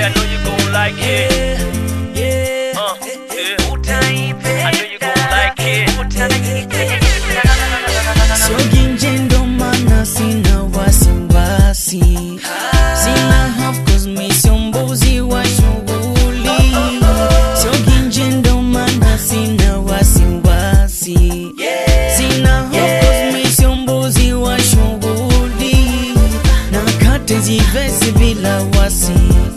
Yeah, I know you gon' like it. Uh, yeah. I know you gon' like it. Siogi nje ndo maana sina wasiwasi, sina hofu 'cause mi sio mbuzi wa shughuli. Siogi nje ndo maana sina wasiwasi, sina hofu 'cause mi sio mbuzi wa shughuli. Nakata jivesi bila wasi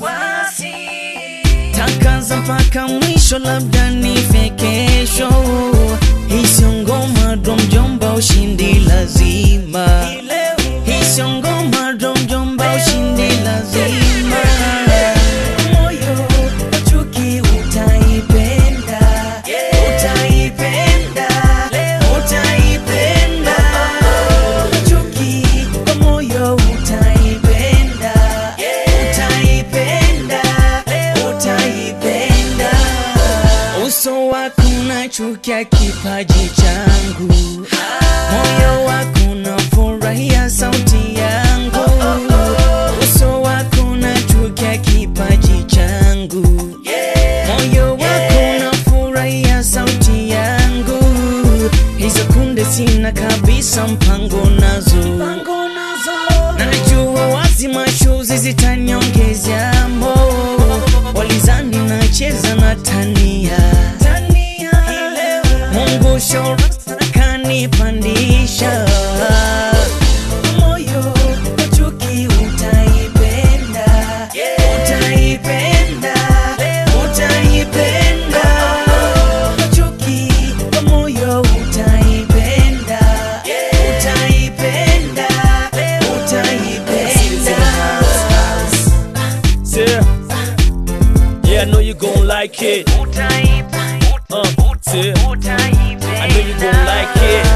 takaza mpaka mwisho, labda nife kesho. Hii sio ngoma ndo mjomba, ushindi lazima. Hii sio ngoma ndo mjomba, ushindi lazima. Moyo wa chuki utaipenda, utaipenda, utaipenda. Chuki kwa moyo utaipenda, utaipenda, utaipenda. Uso wako unachukia kipaji changu, moyo wako unafurahia sauti yangu. Uso wako unachukia kipaji changu, moyo wako unafurahia sauti yangu. Hizo kunde sina kabisa mpango nazo, najua wazi mashuzi zitaniongezea mo walizani nacheza na tania Mungu shora kanipandisha moyo wa chuki utaipenda, utaipenda, utaipenda chuki kwa moyo utaipenda, utaipenda, utaipenda. Yeah. Yeah, I know you gon' like it. Uh, yeah. I know you gon' like it.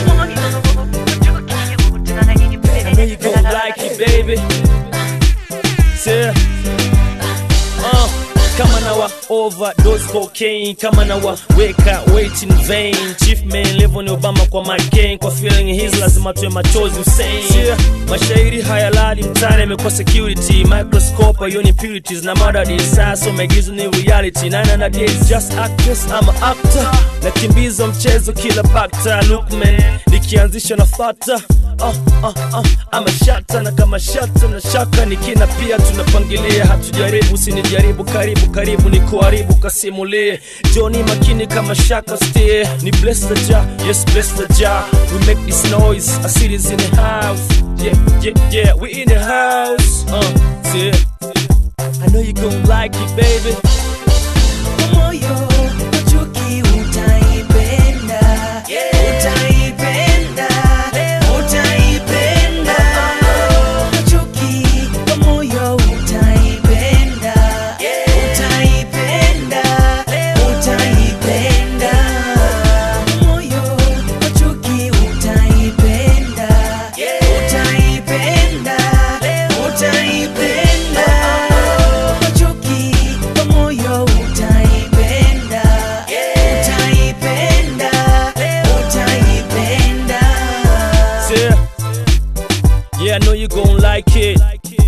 I know you gon' like it, baby. Yeah. Uh, kama na wa overdose cocaine kama na wa weka wait in vain chief man level ni obama kwa McCain kwa feeling his lazima tuwe machozi Hussein yeah. mashairi hayalali mtani amekuwa security microscope hiyo ni purities na madadi sasa maigizo ni reality nine na days just actress ama actor nakimbiza mchezo kila bakta lookman nikianzisha na fata uh, uh, uh, ama shata na kama shata na shaka nikina pia tunapangilia hatujaribu sinijaribu karibu karibu ni kuharibu kasimulie joni makini kama shaka stie ni bless the jar yes bless the jar we make this noise a city's in the house yeah yeah yeah we in the house uh yeah I know you gon' like it baby moyo wa chuki utaipenda, utaipenda, utaipenda. Chuki kwa moyo utaipenda, utaipenda, utaipenda. Moyo wa chuki utaipenda, utaipenda, utaipenda. Chuki kwa moyo utaipenda, utaipenda, utaipenda. yeah yeah I know you gon' like it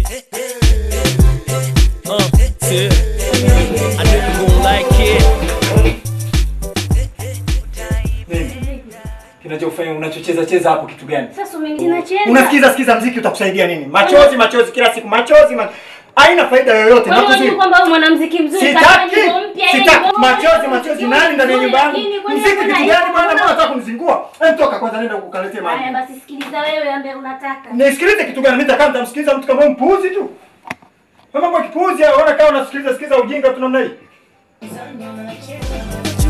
uh yeah I know you gon' like it Nini? Kinachofanya unachocheza cheza hapo kitu gani? Sasa umenacheza. Unasikiza sikiza mziki utakusaidia nini? Machozi machozi kila siku machozi ma... haina faida yoyote. Kwani unajua Nakuzuia. kwamba wewe mwanamuziki mzuri Sitaki. kafanya nyimbo mpya, yani Sitaki nyimbo machozi mpya, machozi nyimbo nani ndani ya nzuri, nyumba yangu? lakini kwani Mziki hakuna kitu hiyo? gani bwana? Mbona unataka kunizingua? Hem toka kwanza nenda ukaletea maji. Haya basi sikiliza wewe ambaye unataka. Nisikilize kitu gani? Mimi nitakaa nitamsikiliza mtu kama huyu mpuuzi tu. Kama kwa kipuuzi au unaona kama unasikiliza sikiliza ujinga tu namna hii.